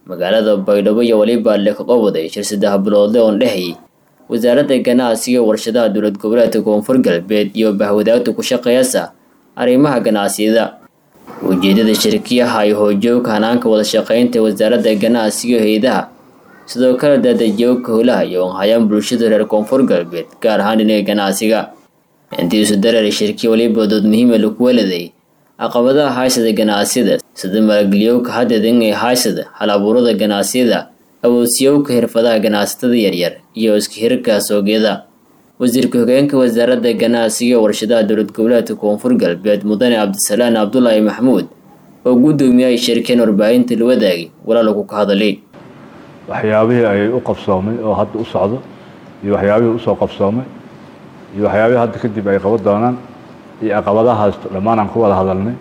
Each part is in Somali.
magaalada baydhabo iyo weliba leekaqowaday shir saddex biloodle oon dhehayay wasaaradda ganacsiga warshadaha dowlad goboleedka koonfur galbeed iyo bahwadaagta ku shaqeeyasa arrimaha ganacsiyada ujeedada shirkiyaha ay hoojooga hanaanka wada shaqeynta wasaaradda ganacsiga hay-adaha sidoo kale daadajooga howlaha iyo onhayaan bulshada reer koonfur galbeed gaar ahaan dhinaga ganacsiga intii isu dareeray shirkiya weliba dood muhiima lagu weladay caqabadaha haysada ganacsiyada sida maalgeliyowka hadedan ee haysada hal abuurada ganacsiyada awoodsiyowka xirfadaha ganacsatada yaryar iyo iska hirka soogyada wasiirka hogeenka wasaaradda ganacsiga warshadaha dowlad goboleedka koonfur galbeed mudane cabdisalaan cabdulaahi maxamuud oo gudoomiyay shirkeen warbaahinta la wadaagay walaalku ka hadalay waxyaabihii ay u qabsoomay oo hadda u socdo iyo waxyaabihii usoo qabsoomay iyo waxyaabihii hadda kadib ay qaban doonaan iyo caqabadahaas dhammaan aan ku wada hadalnay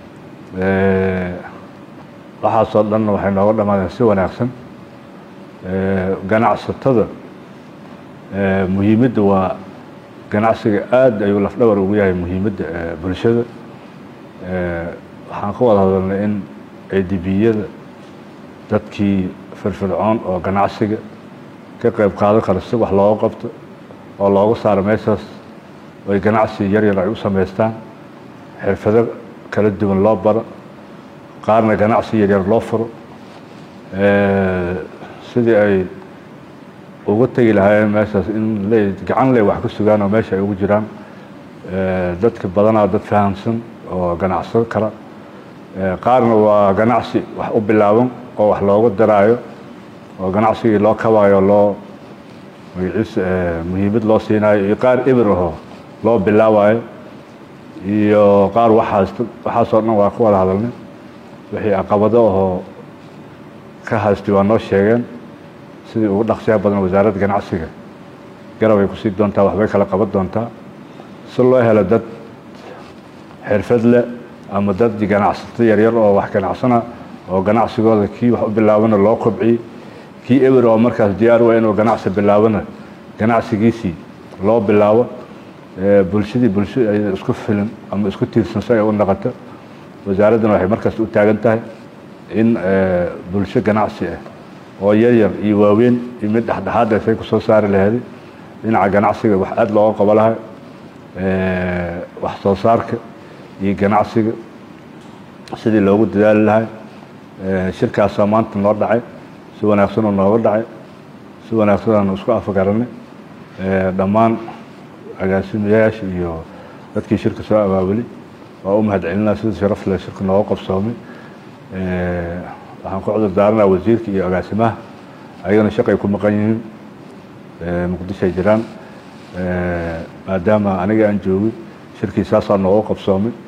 waxaasoo dhanna waxay nooga dhammaadeen si wanaagsan ganacsatada muhiimadda waa ganacsiga aada ayuu lafdhabar ugu yahay muhiimadda bulshada waxaan ka wada hadalnay in cidibiyada dadkii firfircoon oo ganacsiga ka qayb qaadan kara si wax looga qabto oo looga saaro meeshaas oy ganacsi yaryar ay u samaystaan xirfado kala duwan loo baro qaarna ganacsi yaryar loo furo sidii ay uga tegi lahaayeen meeshaas in le gacan ley wax ka sugaan oo meesha ay ugu jiraan dadka badanaa dad fahamsan oo ganacsan kara qaarna waa ganacsi wax u bilaaban oo wax looga daraayo oo ganacsigii loo kabaayo loo magaciis muhiimad loo siinayo iyo qaar ibir ahoo loo bilaabayo iyo qaar waxaas waxaasoo dhan waa ka wada hadalnay wixii caqabado ahoo ka haystay waa noo sheegeen sidii ugu dhaqsiyaha badan wasaaradda ganacsiga garab ay kusii doontaa waxbay kala qaban doontaa si loo helo dad xirfad leh ama dad ganacsato yaryar oo wax ganacsana oo ganacsigooda kii wax u bilaabana loo kobciyey kii ewer oo markaas diyaar waa inuu ganacsi bilaabana ganacsigiisii loo bilaabo bulshadii bulsho ay isku filan ama isku tiirsan si ay u noqoto wasaaraddana waxay markaas u taagan tahay in bulsho ganacsi ah oo yaryar iyo waaweyn iyo mid dhexdhexaada say kusoo saari laheeday dhinaca ganacsiga wax aada looga qabo lahay wax soo saarka iyo ganacsiga sidii loogu dadaali lahay shirkaasaa maanta noo dhacay si wanaagsan oo nooga dhacay si wanaagsan aanu isku afgaranay dhammaan agaasimayaasha iyo dadkii shirka soo abaabulay waa u mahadcelinaa sida sharaf leh shirka nooga qabsoomay waxaan ku cudur daaranaa wasiirka iyo agaasimaha ayagana shaqay ku maqan yihiin muqdishoay jiraan maadaama aniga aan joogay shirkii saasaa nooga qabsoomay